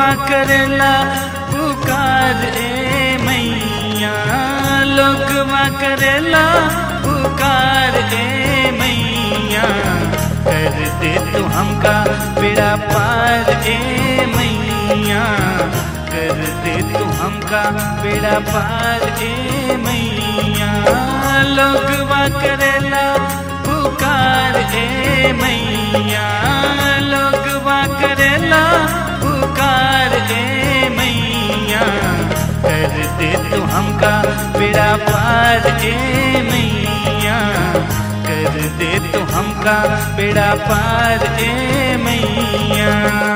करेला पुकार ए मैया लोगवा करेला पुकार ए मैया कर दे तू हमका बेड़ा पार ए मैया कर दे तू हमका बेड़ा पार ए मैया लोगवा करेला पुकार ए मैया लोगवा करेला पुकार ए मैया कर दे तू हमका बेड़ा पार ए मैया कर दे तू हमका बेड़ा पार ए मैया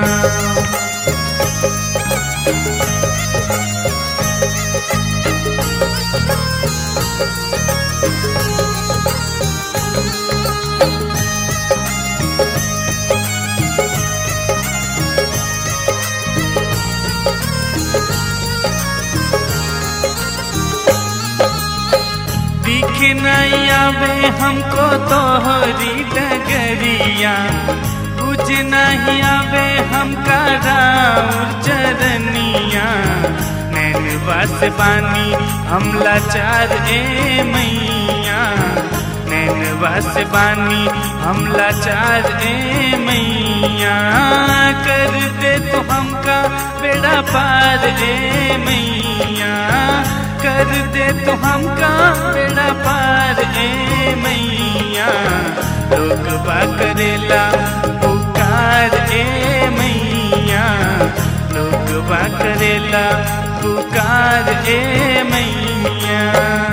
दिख नहीं आवे हमको तोहरी डगरिया कुछ नहीं आवे हमका राउर चरनिया नैनवा से बानी हम लाचार ए मैया नैनवा से बानी हम लाचार ए मैया कर दे तो हमका बेड़ा पार ए मैया कर दे तो हमका बेड़ा पार ए मैया लोग बा करेला पुकार ए मैया लोग बा करेला पुकार ए मैया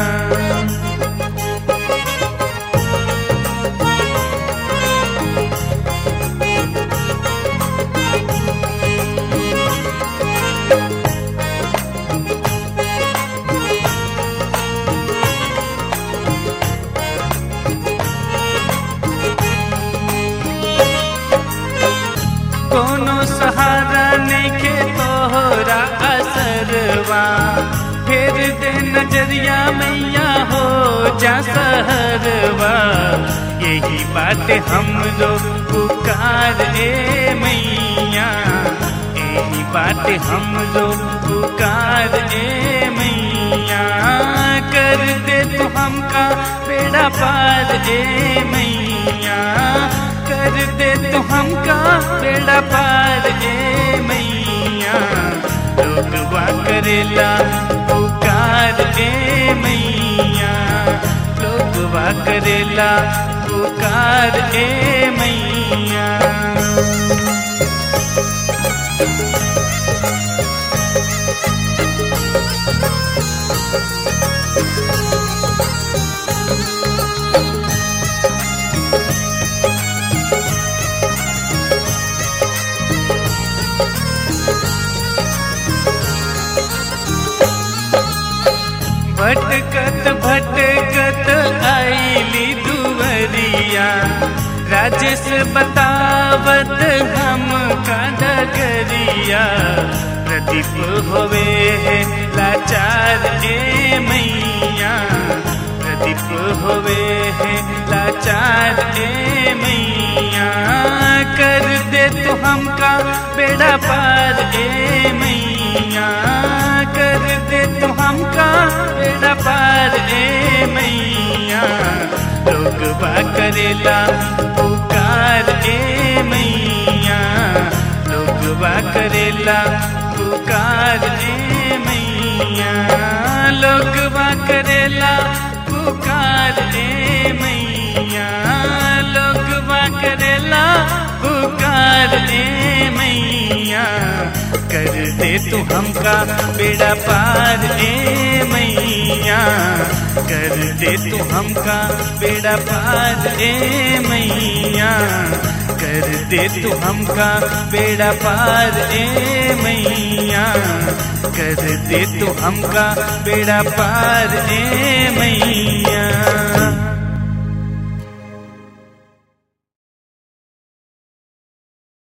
कोनो सहारा नइखे तोहरा असरवा फेर दे नजरिया मैया हो जा सहरवा यही बात हमरो पुकार ए मैया यही बात हमरो पुकार ए मैया कर दे तू हमका बेड़ा पार ए मैया कर दे तू हमका बेड़ा पार ए मैया लोगवा करेला पुकार ए मैया लोगवा करेला पुकार ए मैया भटकत भटकत आईली दुवरिया राजेश बतावत हम का डगरिया प्रदीप होवे है लाचार ए मैया प्रदीप होवे है लाचार ए मैया कर दे तो हमका बेड़ा पार ए मैया कर दे तो हमका बेड़ा पार ए मैया लोग बा करेला पुकार ए मैया लोग बा करेला पुकार ए मैया लोग बा करेला पुकार ए मैया लोग बा करेला पुकार ए मैया कर दे तू हमका बेड़ा पार ए मैया कर दे तू हमका बेड़ा पार ए मैया कर दे तू हमका बेड़ा पार ए मैया कर दे तू हमका बेड़ा पार ए मैया